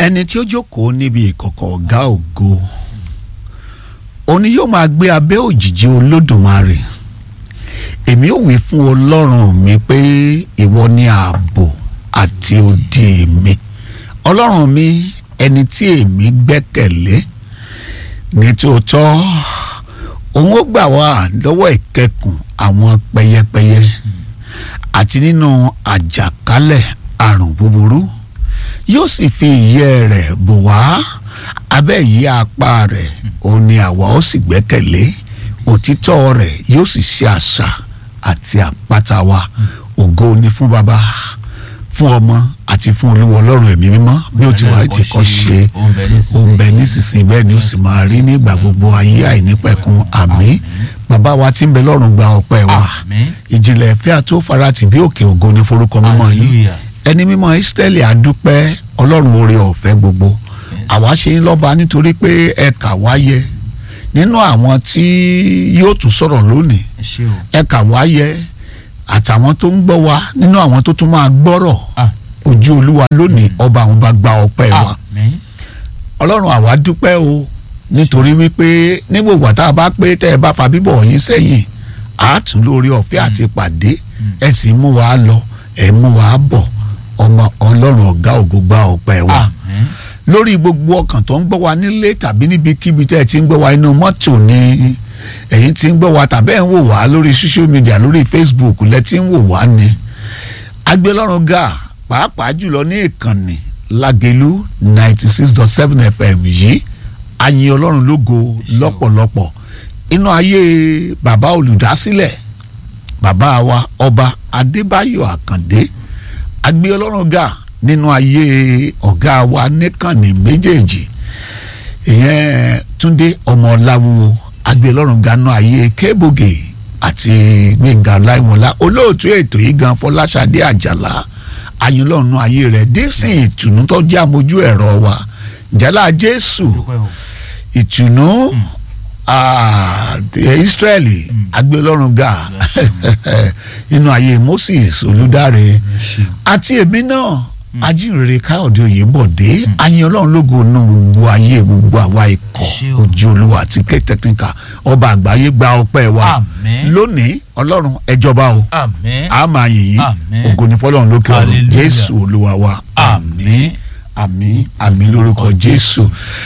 ẹni tí ó jókòó níbi ìkọ̀kọ̀ ọ̀gá ògo òní yóò máa gbé abẹ́ òjìji olódùmarè èmi ò wí fún ọlọ́run mi pé ìwọ ni ààbò àti odi mi ọlọ́run mi ẹni tí èmi gbẹ́kẹ̀lé ní tòótọ́ òun ó gbà wá lọ́wọ́ ìkẹkùn àwọn pẹyẹpẹyẹ àti nínú àjàkálẹ̀ àrùn búburú yóò sì fi ìyẹ́ rẹ̀ bò wá abẹ́ ìyí apá rẹ̀ òun ni àwa ó sì gbẹ́kẹ̀lé òtítọ́ rẹ̀ yóò sì ṣe àṣà àti àpáta wa ògo ni fún baba fún ọmọ àti fún olúwa ọlọ́run ẹ̀mí mímọ́ bí ó ti wà ti kọ́ ṣe ó ń bẹ nísinsìnyí bẹ́ẹ̀ ni ó sì máa rí nígbà gbogbo ayé àìnípẹ̀kun àmín bàbá wa tí ń bẹ lọ́run gba ọpẹ́ wa ìjìnlẹ̀ ìfẹ́ àti òfarati bí òkè ògo ni forúkọ mímọ́ yìí ẹni mímọ́ Ísírẹ́lì àdúpẹ́ ọlọ́run oore ọ̀fẹ́ gbogbo àwa ṣe ń lọ́ba nítorí pé ẹ kà wáyé nínú àwọn tí yóò tún sọ̀rọ̀ lónìí ẹ kà wáyé àtàwọn tó ń gbọ́ wa nínú àwọn tó tún máa gbọ́rọ̀ ojú olúwa lónìí ọba àwọn bá gba ọpẹ́ wa ọlọ́run àwa dúpẹ́ o nítorí wípé ní gbogbo àtà bá pé tẹ́ ẹ bá fa bíbọ̀ yín sẹ́yìn àátún lórí ọ̀fẹ́ àti pàdé ẹ sì mú wa lọ ẹ mú wa bọ̀ ọmọ ọlọ́run ọ̀gá ògo gba ọpẹ́ wa lórí gbogbo ọkàn tó ń gbọ́ wa nílé tàbí níbikíbi tẹ́ ẹ ti ń gbọ́ wa inú mọ́tò ni ẹ̀yin ti ń gbọ́ wa tàbí ẹ̀ ń wò wá lórí social media lórí Facebook lẹ́ ti ń wò wá ni agbélọ́run ga pàápàá jùlọ ní ìkànnì Lágelú ninety six dot seven FM yìí ayin ọlọ́run lógo lọ́pọ̀lọpọ̀ inú ayé bàbá olùdásílẹ̀ bàbá wa ọba Adébáyọ̀ Àkàndé agbé ọlọ́run ga nínú ayé ọ̀gá wa níkànnì méjèèjì ìyẹn Túndé ọmọláwúwo agbélọ́run ganu ayé kébògè àti gbẹ̀ngà láìwọ̀nlá olóòtú ètò yìí gan fọláṣadé àjàlá ayinlọ́run ayé rẹ̀ dísìn ìtùnú tó jẹ́ àmójú ẹ̀rọ wa njẹ́lá jésù ìtùnú israẹli agbélọ́run ga inú ayé moses olùdarí àti èmi náà ajínrere káyọ̀dé oyèbọ̀dé ayin ọlọ́run lógo nù gbogbo ayé gbogbo àwa ikọ̀ ojú olúwa àti ké tẹkíníkà ọba àgbáyé gba ọpẹ́ wa lónìí ọlọ́run ẹ jọba o a máa yìn yín ògo ni fọlọ́run lókè ọ̀run jésù olúwa wa àmín àmín àmín lórúkọ jésù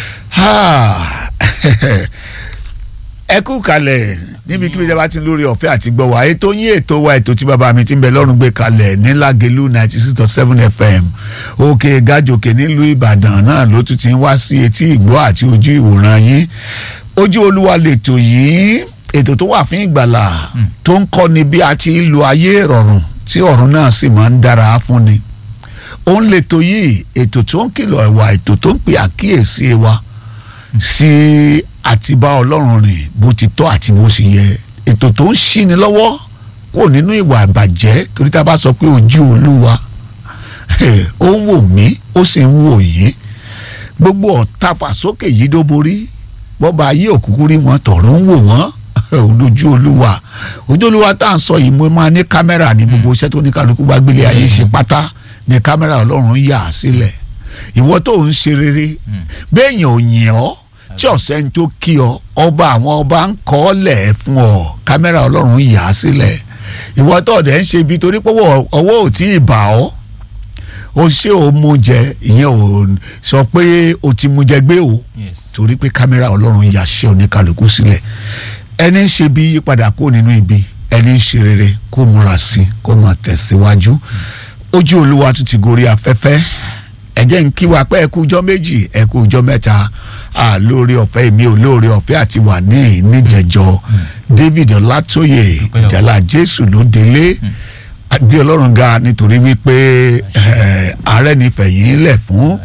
ẹ kú kalẹ̀ níbi kí bíjọba ti lórí ọ̀fẹ́ àti gbọ́ wa ètò yín ètò wa ètò tí bàbá mi ti ń bẹ lọ́rùn gbé kalẹ̀ ní Lágelú ninety six dot seven FM òkè gàjòkè nílùú Ìbàdàn náà ló tún ti ń wá sí etí ìgbọ́ àti ojú ìwòran yín ojú olúwa lètò yìí ètò tó wà fún ìgbàlà tó ń kọ́ni bí a ti lo ayé ìrọ̀rùn tí ọ̀run náà sì máa ń dára fún ni òun lètò yìí ètò tó ń kìlọ̀ ìwà ètò tó ń pè àkíyèsí wa sí àti bá ọlọ́run rìn bó ti tọ́ àti bó sì yẹ ètò tó ń ṣíni lọ́wọ́ kò nínú ìwà àbàjẹ́ torí tá a bá sọ pé ojú olúwa ó ń wò mí ó sì ń wò yín gbogbo ọ̀tá fàsókè yìí ló borí bọ́ba ayé òkúkú rí wọn tọ̀rọ̀ ń wò wọ́n ojú olúwa ojú olúwa tá à ń sọ yìí mo máa ní kámẹ́rà ní gbogbo iṣẹ́ tó ní kálukú bá gbélé ayé ṣe pátá ní kámẹ́rà ọlọ́run yà á sílẹ̀ ìwọ tó ń ṣe rere bẹ́ẹ̀ yàn ò yìn ọ́ tí ọ̀sẹ̀ ń tó kí ọ ọba àwọn ọba ń kọ́ ọ lẹ̀ fún ọ kámẹ́rà ọlọ́run yà á sílẹ̀ ìwọ tó ọ̀dẹ̀ ń ṣe ibi torí pé ọwọ́ ò tí ì bà ọ́ o ṣé o mú jẹ ìyẹn ò sọ pé o ti mú jẹ gbé o torí pé kámẹ́rà ọlọ́run yà ṣe oníkàlùkù sílẹ̀ ẹni ń ṣe bí yípadà kó nínú ibi ẹni ń ṣe rere kó múra sí kó máa tẹ̀síwájú ojú olúwa tún ti gorí afẹ́fẹ́ ẹ jẹ́ ń kí wa pé ẹ kú ọjọ́ méjì ẹ kú ọjọ́ mẹ́ta lórí ọ̀fẹ́ mi ò lórí ọ̀fẹ́ àti wà ní níjẹ̀jọ́ David Ọlátóyè ìjàlá Jésù ló délé gbé Ọlọ́run ga nítorí wípé ààrẹ ní fẹ̀yìn lẹ̀ fún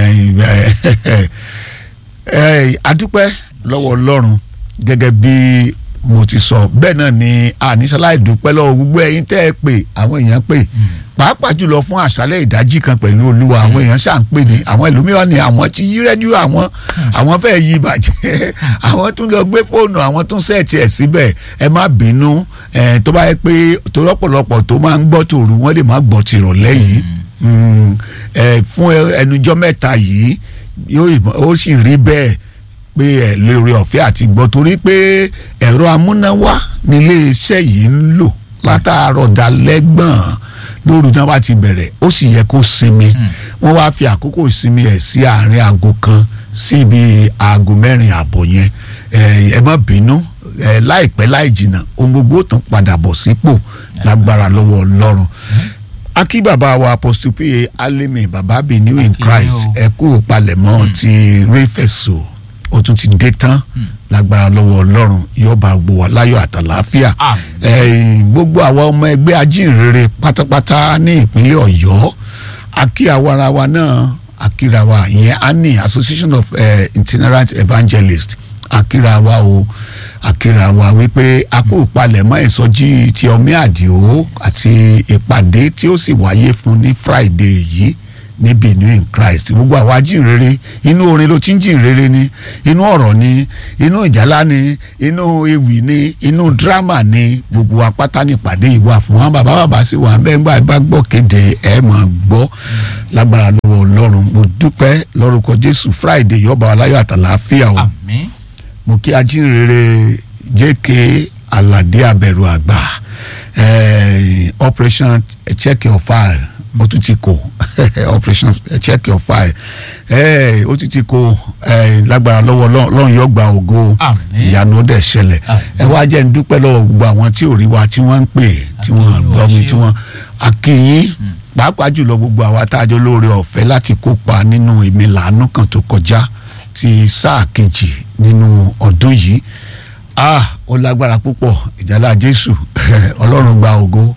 adúpẹ́ lọ́wọ́ Ọlọ́run gẹ́gẹ́ bí mo ti sọ bẹ́ẹ̀ náà ni àníṣaláì dúpẹ́ lọ́wọ́ gbogbo ẹ̀yin tẹ́ ẹ pè àwọn èèyàn pè pàápàá jùlọ fún àṣálẹ́ ìdájí kan pẹ̀lú olúwa àwọn èèyàn ṣà ń pè ní àwọn ẹlòmíràn ni àwọn ti yí rẹ́díò àwọn àwọn fẹ́ yí ìbàjẹ́ àwọn tún lọ gbé fóònù àwọn tún sẹ́ẹ̀tì ẹ̀ síbẹ̀ ẹ má bínú tó bá yẹ pé tó lọ́pọ̀lọpọ̀ tó máa ń gbọ́ tòru wọ́n lè má gbọ́ tìrọ̀lẹ́ yìí Mm, ẹ, fún ẹnujọ́ mẹ́ta yìí yóò ìbọn- ó sì rí bẹ́ẹ̀ pé ẹ lórí ọ̀fẹ́ àti gbọ́ torí pé ẹ̀rọ amúnáwá nílé iṣẹ́ yìí ń lò látàárọ̀ dalẹ́gbọ̀n lóru náà bá ti bẹ̀rẹ̀ ó sì yẹ kó sinmi wọ́n wá fi àkókò ìsinmi ẹ̀ sí àárín aago kan sí ibi aago mẹ́rin àbọ̀ yẹn ẹ ẹ má bínú ẹ láìpẹ́ láì jìnnà ohun gbogbo ó tún padà bọ̀ sípò lágbára lọ́wọ́ ọlọ́run akí bàbá wa apostle pa alimi bàbá bi new in Akí christ yín o. ẹ kú palẹ̀mọ́ ti réfẹ̀sọ ó tún ti dé tán lágbára lọ́wọ́ ọlọ́run yọba gbò wá láyọ̀ àtàlàáfíà Àmín. ẹ̀yin, gbogbo àwọn ọmọ ẹgbẹ́ ajínrere pátápátá ní ìpínlẹ̀ ọ̀yọ́ akí àwa ara wa náà akíra wa ìyẹn ani association of uh, itinerant evangelists akíra wa o akíra wa wípé a kó palẹ̀mọ́ ìsọjí ti ọmí àdìo àti ìpàdé tí ó sì wáyé fún ní friday yìí níbi new in christ gbogbo àwa ajínrere inú orin ló ti ń jìnrere ni inú ọ̀rọ̀ ni inú ìjálá ni inú ewì ni inú dírámà ni gbogbo apáta nípàdé ìwà fún wọn bàbá bàbá sí wa bẹ́ẹ̀ gbà bá gbọ́ kéde ẹ̀ mọ̀ gbọ́ lágbára lọ́wọ́ ọlọ́run mo dúpẹ́ lórúkọ jésù friday yọba aláyọ̀ àtàlàáfíà o àmín mo kí ajínrere jk aládé abẹ̀rù àgbà eh, operation check your file ó tún ti kó operation check your file eh, ó tún ti kó eh, lágbára lọ́wọ́ Ọlọ́run Ọlọ́run yóò gba ògo Àmín. ìyanu ó dẹ̀ ṣẹlẹ̀ Àmín. ẹ wá jẹ́ ń dúpẹ́ lọ́wọ́ gbogbo àwọn tí ò rí wa tí wọ́n ń pè tí wọ́n Àmín, gbọ́ mi Olúwa tí ṣé o. wọ́n akínyín pàápàá jùlọ gbogbo àwa tá a jọ lóore ọ̀fẹ́ láti kópa nínú èmi làánú kan tó kọjá ti sáà kejì nínú ọdún yìí ah ó lágbára púpọ̀ ìjálá jésù ọlọ́run gba ògo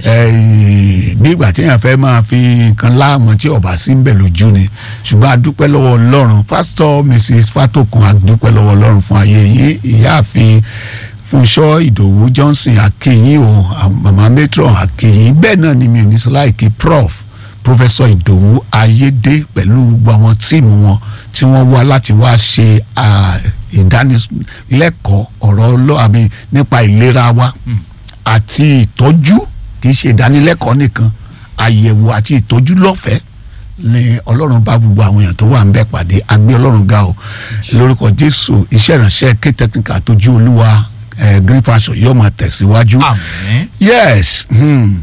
Eh, bí ìgbà téèyàn fẹ́ máa fi nǹkan láàmú tí ọba sí ń bẹ̀ lójú ni ṣùgbọ́n a dúpẹ́ lọ́wọ́ ọlọ́run pásítọ̀ mrs fatokun a dúpẹ́ lọ́wọ́ ọlọ́run fún ayé yín ìyáàfin fúnṣọ́ ìdòwú johnson akínyìn o àwọn mama matron akínyìn bẹ́ẹ̀ náà ni mi ò ní sọ láìkí prof professor ìdòwú ayédè pẹ̀lú gbogbo àwọn tíìmù wọn tí wọ́n wá láti wá ṣe ah, ìdánilẹ́kọ̀ọ́ ọ̀rọ̀ ọlọ́ àmì nípa ìlera wa àti ìtọ́jú kì í ṣe ìdánilẹ́kọ̀ọ́ nìkan àyẹ̀wò àti ìtọ́jú lọ́fẹ̀ẹ́ ni ọlọ́run bá gbogbo àwọn èèyàn tó wà ń bẹ̀ pàdé agbé ọlọ́run ga o lórúkọ jésù iṣẹ́ ìránṣẹ́ ké technical tójú olúwa eh, green fashion yóò máa tẹ̀síwájú àmín yes hmm.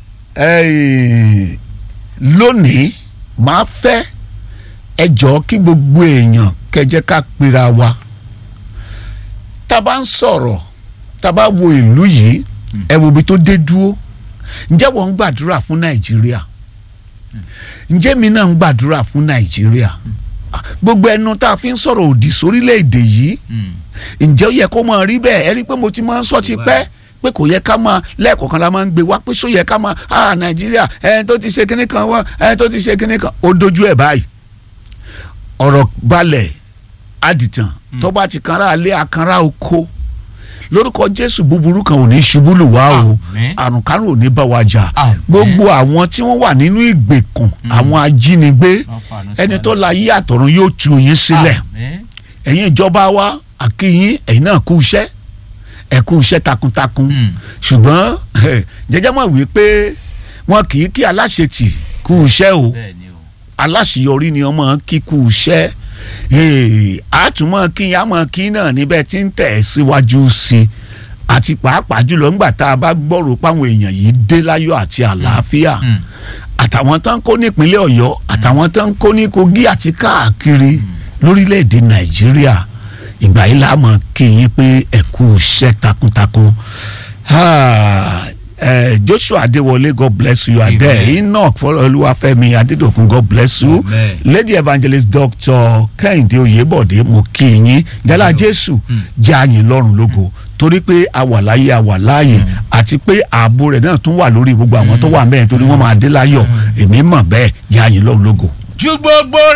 eh, lónìí máa fẹ́ ẹ jọ̀ọ́ kí gbogbo èèyàn kẹjẹ ká pera wa tá a bá ń sọ̀rọ̀ tá a bá wo ìlú yìí ẹ wo ibi tó dé dúró ǹjẹ́ wọ́n ń gbàdúrà fún nàìjíríà ǹjẹ́ mi náà ń gbàdúrà fún nàìjíríà gbogbo ẹnu tá a fi ń sọ̀rọ̀ òdì sórílẹ̀‐èdè yìí ǹjẹ́ ó yẹ kó máa rí bẹ́ẹ̀ ẹ rí i pé mo ti máa ń sọ ti pẹ́ pé kò yẹ ká máa lẹ́ẹ̀kọ̀kan la máa ń gbé wá pé só yẹ ká máa ah nàìjíríà ẹni tó ti ṣe kinní kan wọ́n ẹni tó ti ṣe kinní kan ó dojú ẹ̀ báyìí ọ̀rọ̀ balẹ̀ adìtàn tó bá ti kanra alẹ́ akanra oko lórúkọ jésù búburú kan ò ní ṣubú lù wá o Àmín. àrùn kárùn ò ní bá wa jà Àmín. gbogbo àwọn tí wọ́n wà nínú ìgbèkùn àwọn ajínigbé ẹni tó la yí àtọ̀run yóò tú yín sílẹ̀ àmín ẹ̀yin ìjọba wa àkíyín ẹ̀yin náà kú iṣẹ́ ẹ̀ kú iṣẹ́ takuntakun Mm. ṣùgbọ́n jẹjẹ́ mọ̀ wí pé wọn kì í kí aláṣetì kú iṣẹ́ o bẹ́ẹ̀ ni o aláṣeyọrí ni ọmọ kíkú iṣẹ́ Ee, àtúmọ̀ kí àmọ̀ kí náà níbẹ̀ tí ń tẹ̀ síwájú sí i àti pàápàá jùlọ ńgbà tá a bá gbọ́rò páwọn èèyàn yìí dé láyọ̀ àti àlàáfíà Mm. àtàwọn tán kó nípínlẹ̀ ọ̀yọ́ àtàwọn tán kó ní kogi àti káàkiri lórílẹ̀‐èdè nàìjíríà ìgbà yìí la mọ̀ kí yín pé ẹ kú iṣẹ́ takuntakun Ah, eh, joshua adéwọlé god bless you are Amen. there enoch fọlọ́olúwàfẹ́mi adédọ̀kun god bless you Amen. lady evangelist doctor kẹ́hìndé oyèbọ̀dé mo kí yín jálá jésù jẹ́ àyìn lọ́rùn lógo torí pé a wà láyé a wà láàyè àti pé ààbò rẹ̀ náà tún wà lórí gbogbo àwọn tó wà mẹ́rin torí wọ́n máa dé láyọ̀ èmi mọ̀ bẹ́ẹ̀ jẹ́ àyìn lọ́rùn lógo. ju gbogbo